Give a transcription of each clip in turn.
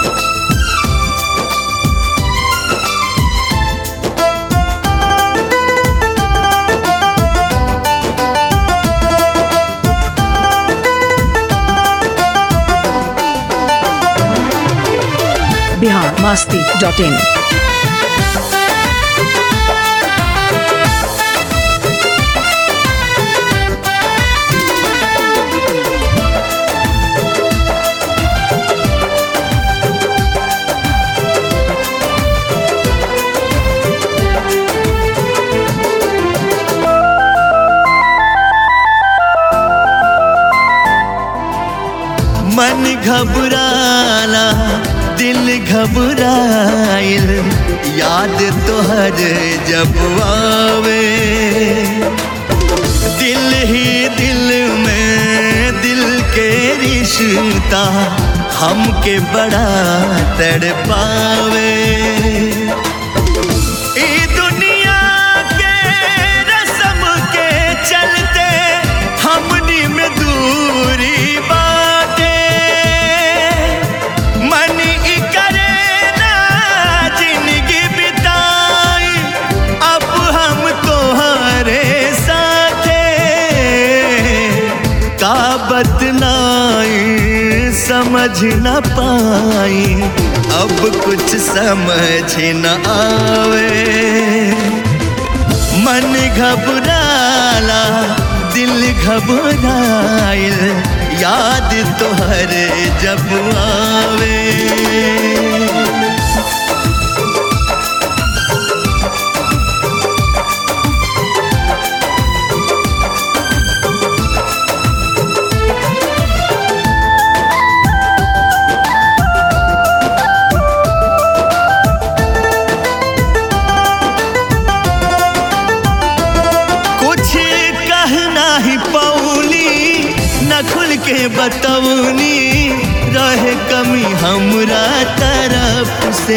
Bihar Masti dot in मन घबराला दिल घबराइल याद तोहर जब आवे दिल ही दिल में दिल के रिश्ता हमके बड़ा तड़पावे ई दुनिया के रस्म के चलते हमनी में दूरी बाटे मन ई करे ना जिंदगी बिताई अब हम तोहरे साथे का बतलाई समझ न पाई अब कुछ समझ न आवे मन घबराला दिल घबराइल याद तोहर जब आवे कुछ कहना ही पौली न खुल के बतौनी रहे कमी हमरा तरफ से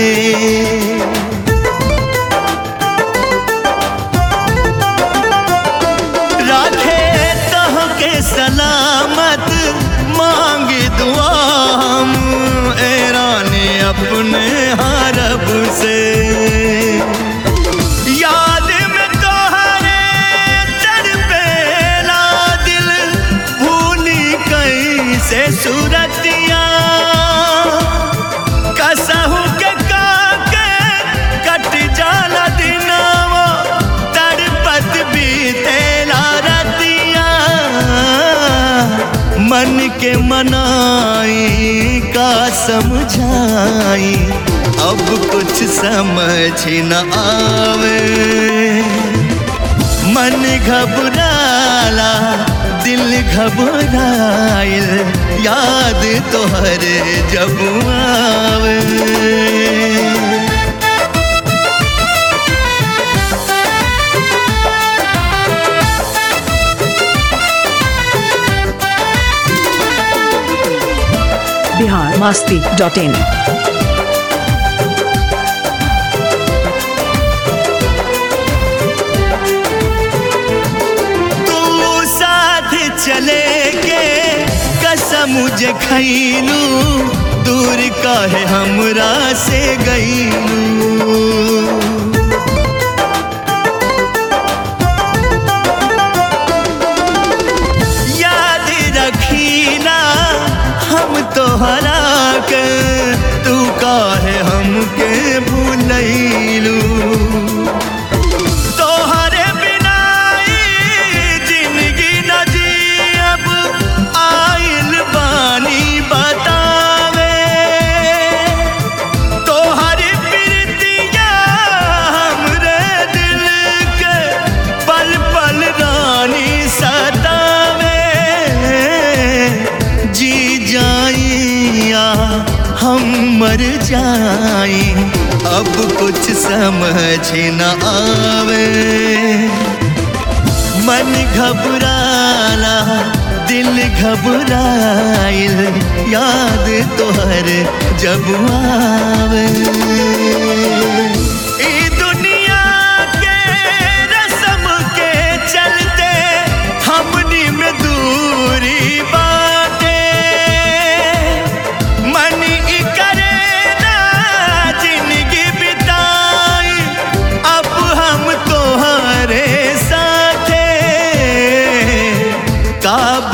राखे तह के सलामत मांग दुआ हम ऐराने अपने हरब से याद में तोहरे तड़पेला दिल भूली कैसे सूरतिया कसहू के काके कट जाला दिनावा तड़पत बीतेला रतिया मन के मनाई का समझाई अब कुछ समझ न आवे मन घबराला दिल घबराइल याद तोहर जब आवे बिहार मास्ती डॉट इन तू साथ चले के कसम जे खैलू दूर काहे हमरा से गईलू याद रखीना हम तोहरा के तू काहे हमके भूलैलू तोहरे बिना ई जिंदगी न जियब आइल बानी बतावे तोहर प्रीतिया हमरे दिल के पल पल रानी सतावे जी जाइया हम मर जाई अब कुछ समझ न आवे मन घबराला दिल घबराइल याद तोहर जब आवे ई दुनिया के रस्म के चलते हमनी में दूरी बाटे मन ई करे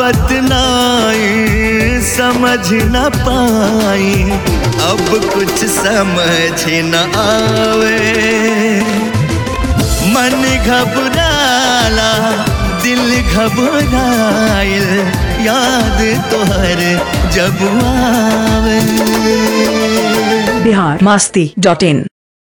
बतलाई समझ न पाई अब कुछ समझ न आवे मन घबराला दिल घबराइल याद तोहर जब आवे बिहार मास्ती डॉट इन